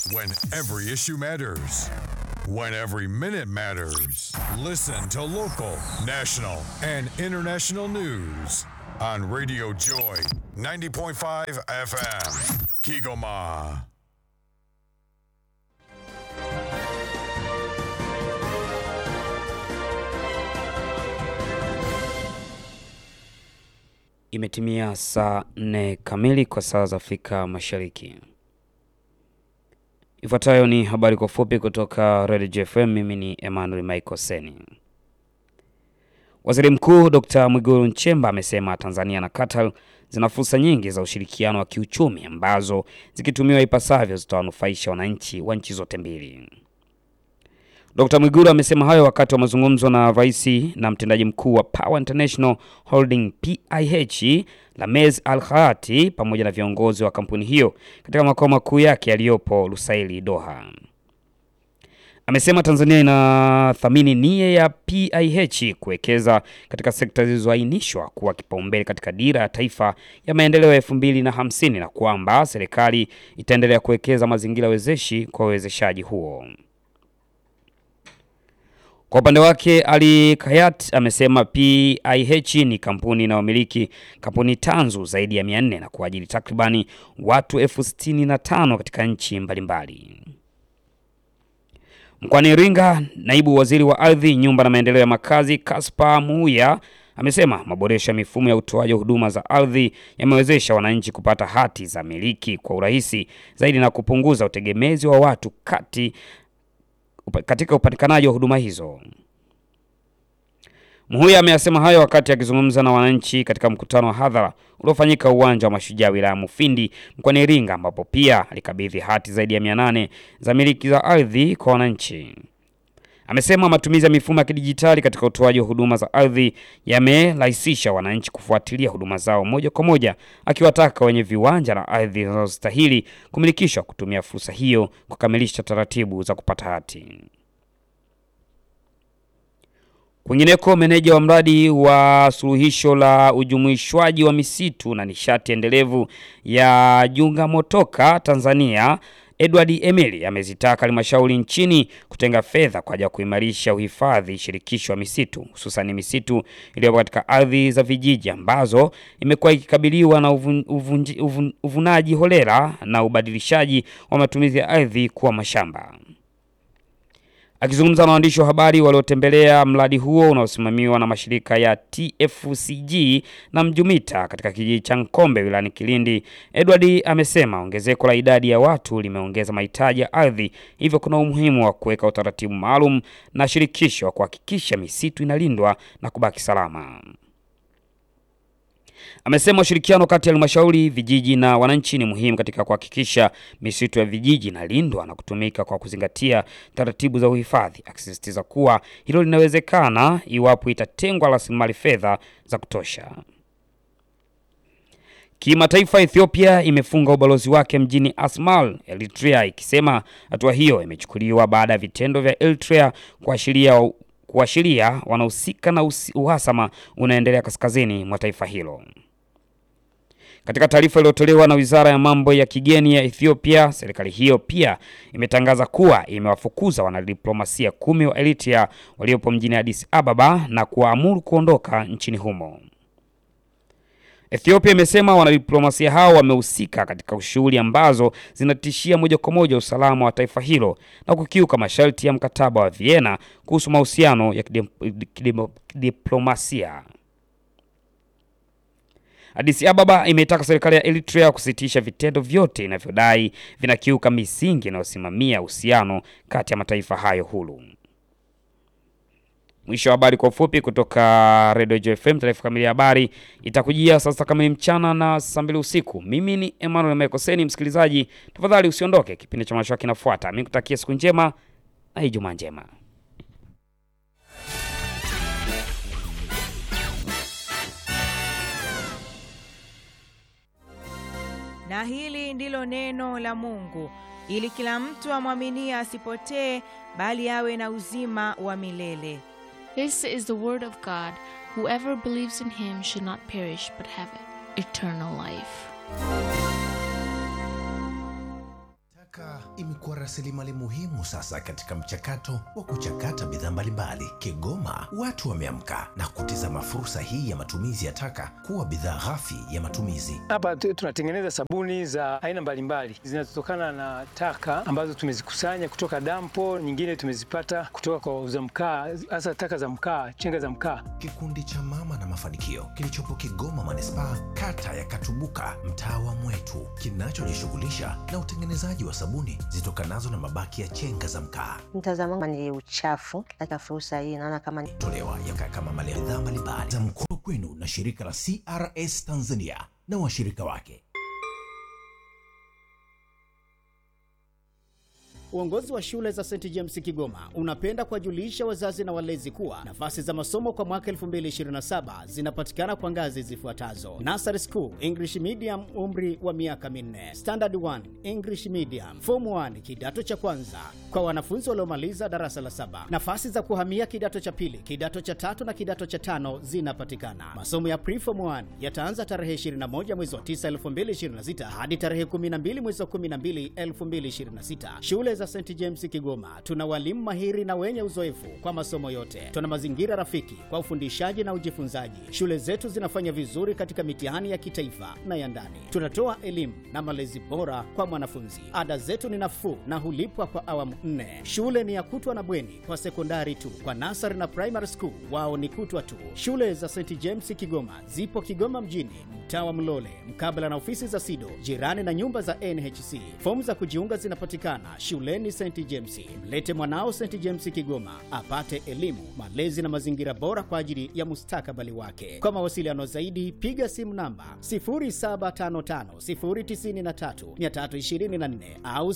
When every issue matters. When every minute matters. Listen to local, national, and international news on Radio Joy 90.5 FM. Kigoma. Imetimia saa nne kamili kwa saa za Afrika Mashariki. Ifuatayo ni habari kwa fupi kutoka Radio JFM. Mimi ni Emmanuel Michael Seni. Waziri Mkuu Dr. Mwigulu Nchemba amesema Tanzania na Qatar zina fursa nyingi za ushirikiano wa kiuchumi ambazo zikitumiwa ipasavyo zitawanufaisha wananchi wa nchi zote mbili. Dr. Mwigulu amesema hayo wakati wa mazungumzo na rais na mtendaji mkuu wa Power International Holding PIH Lamez Al Khaati pamoja na viongozi wa kampuni hiyo katika makao makuu yake yaliyopo Lusaili, Doha. Amesema Tanzania inathamini nia ya PIH kuwekeza katika sekta zilizoainishwa kuwa kipaumbele katika dira ya taifa ya maendeleo ya elfu mbili na hamsini na kwamba serikali itaendelea kuwekeza mazingira wezeshi kwa uwezeshaji huo. Kwa upande wake Ali Kayat amesema PIH ni kampuni inayomiliki kampuni tanzu zaidi ya 400 na kuajiri takribani watu elfu sitini na tano katika nchi mbalimbali. Mkoani Iringa, naibu waziri wa ardhi, nyumba na maendeleo ya makazi Kaspa Muya amesema maboresho ya mifumo ya utoaji wa huduma za ardhi yamewezesha wananchi kupata hati za miliki kwa urahisi zaidi na kupunguza utegemezi wa watu kati katika upatikanaji wa huduma hizo. Mhuya ameyasema hayo wakati akizungumza na wananchi katika mkutano wa hadhara uliofanyika uwanja wa Mashujaa wilaya Mufindi mkoani Iringa, ambapo pia alikabidhi hati zaidi ya 800 za miliki za ardhi kwa wananchi. Amesema matumizi ya mifumo ya kidijitali katika utoaji wa huduma za ardhi yamerahisisha wananchi kufuatilia huduma zao moja kwa moja, akiwataka wenye viwanja na ardhi zinazostahili kumilikishwa kutumia fursa hiyo kukamilisha taratibu za kupata hati. Kwingineko, meneja wa mradi wa suluhisho la ujumuishwaji wa misitu na nishati endelevu ya Junga Motoka Tanzania Edward Emily amezitaka halmashauri nchini kutenga fedha kwa ajili ya kuimarisha uhifadhi shirikishi wa misitu hususan misitu iliyopo katika ardhi za vijiji ambazo imekuwa ikikabiliwa na uvun, uvun, uvun, uvunaji holela na ubadilishaji wa matumizi ya ardhi kuwa mashamba. Akizungumza na waandishi wa habari waliotembelea mradi huo unaosimamiwa na mashirika ya TFCG na Mjumita katika kijiji cha Nkombe wilayani Kilindi, Edward amesema ongezeko la idadi ya watu limeongeza mahitaji ya ardhi, hivyo kuna umuhimu wa kuweka utaratibu maalum na shirikisho wa kuhakikisha misitu inalindwa na kubaki salama. Amesema ushirikiano kati ya halmashauri, vijiji na wananchi ni muhimu katika kuhakikisha misitu ya vijiji inalindwa na kutumika kwa kuzingatia taratibu za uhifadhi, akisisitiza kuwa hilo linawezekana iwapo itatengwa rasilimali fedha za kutosha. Kimataifa, Ethiopia imefunga ubalozi wake mjini Asmara, Eritrea, ikisema hatua hiyo imechukuliwa baada ya vitendo vya Eritrea kuashiria kuashiria wanahusika na uhasama unaendelea kaskazini mwa taifa hilo. Katika taarifa iliyotolewa na Wizara ya Mambo ya Kigeni ya Ethiopia, serikali hiyo pia imetangaza kuwa imewafukuza wanadiplomasia kumi wa Eritrea waliopo mjini Addis Ababa na kuwaamuru kuondoka nchini humo. Ethiopia imesema wanadiplomasia hao wamehusika katika shughuli ambazo zinatishia moja kwa moja usalama wa taifa hilo na kukiuka masharti ya mkataba wa Vienna kuhusu mahusiano ya kidiplomasia. Addis Ababa imeitaka serikali ya Eritrea kusitisha vitendo vyote inavyodai vinakiuka misingi inayosimamia uhusiano kati ya mataifa hayo huru. Mwisho wa habari kwa ufupi kutoka Radio JFM. Taarifa kamili ya habari itakujia saa sita kamili mchana na saa mbili usiku. Mimi ni Emmanuel Mekoseni. Msikilizaji, tafadhali usiondoke, kipindi cha mashua kinafuata. Mimi kutakia siku njema na Ijumaa njema. Na hili ndilo neno la Mungu, ili kila mtu amwaminie asipotee, bali awe na uzima wa milele. This is the word of God. Whoever believes in him should not perish but have eternal life. Taka imekuwa rasilimali muhimu sasa katika mchakato wa kuchakata bidhaa mbalimbali. Kigoma watu wameamka na kutizama fursa hii ya matumizi ya taka kuwa bidhaa ghafi ya matumizi. Hapa tu- tunatengeneza sabuni za aina mbalimbali zinazotokana na taka ambazo tumezikusanya kutoka dampo, nyingine tumezipata kutoka kwa wauza mkaa, hasa taka za mkaa, chenga za mkaa. Kikundi cha Mama na Mafanikio kilichopo Kigoma manispaa, kata ya Katubuka, mtaa wa Mwetu, kinachojishughulisha na utengenezaji wa sabuni zitokanazo na mabaki ya chenga za mkaa. Mtazamo wangu ni uchafu. Katika fursa hii naona kama ni tolewa yaka kama mali ya bidhaa mbalimbali za mkoa kwenu na shirika la CRS Tanzania na washirika wake. Uongozi wa shule za St James Kigoma unapenda kuwajulisha wazazi na walezi kuwa nafasi za masomo kwa mwaka 2027 zinapatikana kwa ngazi zifuatazo: Nursery School English Medium, umri wa miaka minne; Standard 1 English Medium; Form 1 kidato cha kwanza kwa wanafunzi waliomaliza darasa la saba. Nafasi za kuhamia kidato cha pili, kidato cha tatu na kidato cha tano zinapatikana. Masomo ya Preform 1 yataanza tarehe 21 mwezi wa 9 2026 hadi tarehe 12 mwezi wa 12 2026. Shule za St James Kigoma tuna walimu mahiri na wenye uzoefu kwa masomo yote. Tuna mazingira rafiki kwa ufundishaji na ujifunzaji. Shule zetu zinafanya vizuri katika mitihani ya kitaifa na ya ndani. Tunatoa elimu na malezi bora kwa mwanafunzi. Ada zetu ni nafuu na hulipwa kwa awamu nne. Shule ni ya kutwa na bweni kwa sekondari tu. Kwa nasari na primary school wao ni kutwa tu. Shule za St James Kigoma zipo Kigoma mjini, mtaa wa Mlole, mkabala na ofisi za SIDO, jirani na nyumba za NHC. Fomu za kujiunga zinapatikana shuleni St James. Mlete mwanao St James Kigoma apate elimu, malezi na mazingira bora kwa ajili ya mustakabali wake. Kwa mawasiliano zaidi, piga simu namba 0755093324 au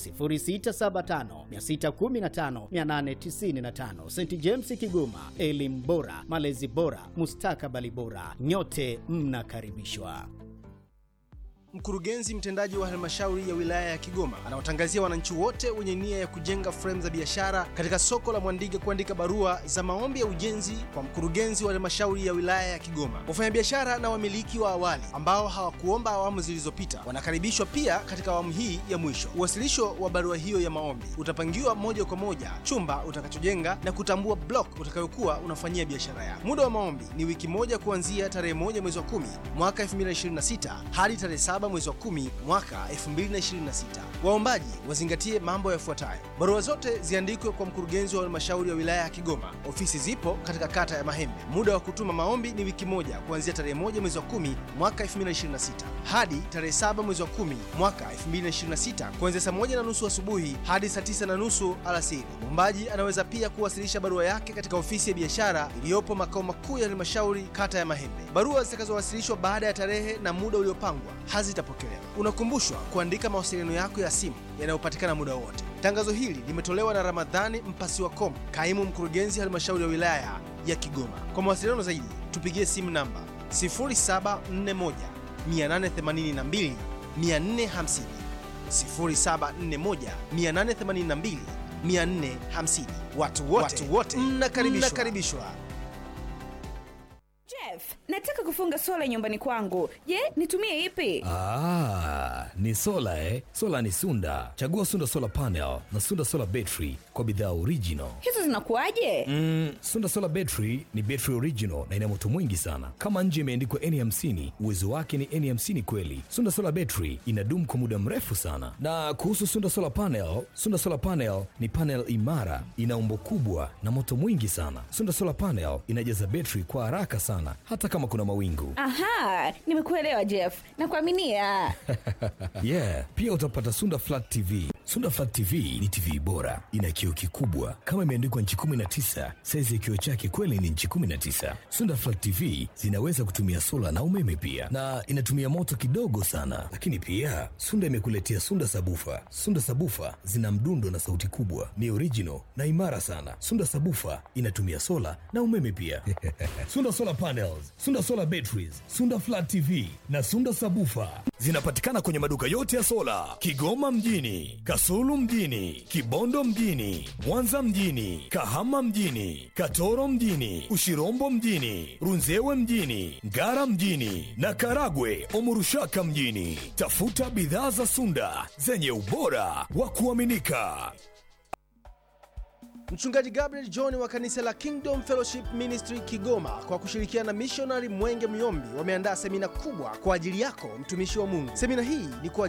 0675615895. St James Kigoma, elimu bora, malezi bora, mustakabali bora. Nyote mnakaribishwa. Mkurugenzi mtendaji wa halmashauri ya wilaya ya Kigoma anawatangazia wananchi wote wenye nia ya kujenga fremu za biashara katika soko la Mwandige kuandika barua za maombi ya ujenzi kwa mkurugenzi wa halmashauri ya wilaya ya Kigoma. Wafanyabiashara na wamiliki wa awali ambao hawakuomba awamu zilizopita wanakaribishwa pia katika awamu hii ya mwisho. Uwasilisho wa barua hiyo ya maombi utapangiwa moja kwa moja chumba utakachojenga na kutambua block utakayokuwa unafanyia biashara yako. Muda wa maombi ni wiki moja kuanzia tarehe moja mwezi wa kumi mwaka 2026 hadi tarehe saba mwezi wa kumi mwaka 2026. Waombaji wazingatie mambo yafuatayo: barua zote ziandikwe kwa mkurugenzi wa halmashauri ya wilaya ya Kigoma. Ofisi zipo katika kata ya Mahembe. Muda wa kutuma maombi ni wiki moja kuanzia tarehe moja mwezi wa kumi mwaka 2026 hadi tarehe saba mwezi wa kumi mwaka 2026 kuanzia saa moja na nusu asubuhi hadi saa tisa na nusu alasiri. Mwombaji anaweza pia kuwasilisha barua yake katika ofisi ya biashara iliyopo makao makuu ya halmashauri kata ya Mahembe. Barua zitakazowasilishwa baada ya tarehe na muda uliopangwa hazitapokelewa. Unakumbushwa kuandika mawasiliano yako ya simu yanayopatikana muda wote. Tangazo hili limetolewa na Ramadhani Mpasiwa Kom, kaimu mkurugenzi halmashauri ya wilaya ya Kigoma. Kwa mawasiliano zaidi, tupigie simu namba 0741 882 450, 0741 882 450. Watu wote, watu wote mnakaribishwa. mnakaribishwa. Jeff, nataka kufunga sola nyumbani kwangu. Je, nitumie ipi? Ah, ni sola eh? Sola ni Sunda. Chagua Sunda Solar Panel na Sunda Solar Battery kwa bidhaa original. Hizo zinakuwaje? Mm, Sunda Solar Battery ni battery original na ina moto mwingi sana. Kama nje imeandikwa N50, uwezo wake ni N50 kweli. Sunda Solar Battery inadumu kwa muda mrefu sana. Na kuhusu Sunda Solar Panel, Sunda Solar Panel ni panel imara, ina umbo kubwa na moto mwingi sana. Sunda Solar Panel inajaza battery kwa haraka sana hata kama kuna mawingu. Aha, nimekuelewa Jeff. Nakuaminia. yeah, pia utapata Sunda Flat TV. Sunda Flat TV ni TV bora, ina kioo kikubwa kama imeandikwa nchi 19. Saizi ya kioo chake kweli ni nchi 19. Sunda Flat TV zinaweza kutumia sola na umeme pia, na inatumia moto kidogo sana. Lakini pia Sunda imekuletea Sunda Sabufa. Sunda Sabufa zina mdundo na sauti kubwa, ni original na imara sana. Sunda Sabufa inatumia sola na umeme pia. Sunda Solar Panels, Sunda Solar Batteries, Sunda Flat TV na Sunda Sabufa zinapatikana kwenye maduka yote ya sola Kigoma mjini, Kas Kasulu mjini, Kibondo mjini, Mwanza mjini, Kahama mjini, Katoro mjini, Ushirombo mjini, Runzewe mjini, Ngara mjini na Karagwe Omurushaka mjini. Tafuta bidhaa za Sunda zenye ubora wa kuaminika. Mchungaji Gabriel John wa kanisa la Kingdom Fellowship Ministry Kigoma kwa kushirikiana na missionary Mwenge Myombi wameandaa semina kubwa kwa ajili yako mtumishi wa Mungu. Semina hii ni kwa